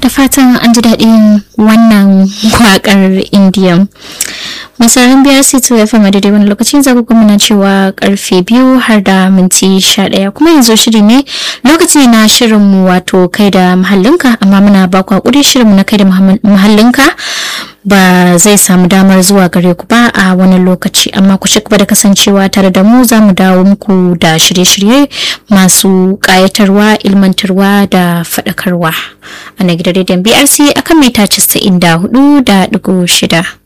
fatan an ji daɗin wannan waƙar indiyan misalin biyar sai ta yafa daidai wani lokacin zaku kuma na cewa karfe biyu har da minti sha ɗaya kuma yanzu shiri ne lokaci na shirinmu wato kai da mahallinka amma muna ba ku hakuri shirinmu na kai da mahallinka ba zai samu damar zuwa gare ku ba a wani lokaci amma ku ci gaba da kasancewa tare da mu za mu dawo muku da shirye-shirye masu ƙayatarwa ilmantarwa da faɗakarwa a na gidan rediyon brc akan mita 94 da ɗigo shida.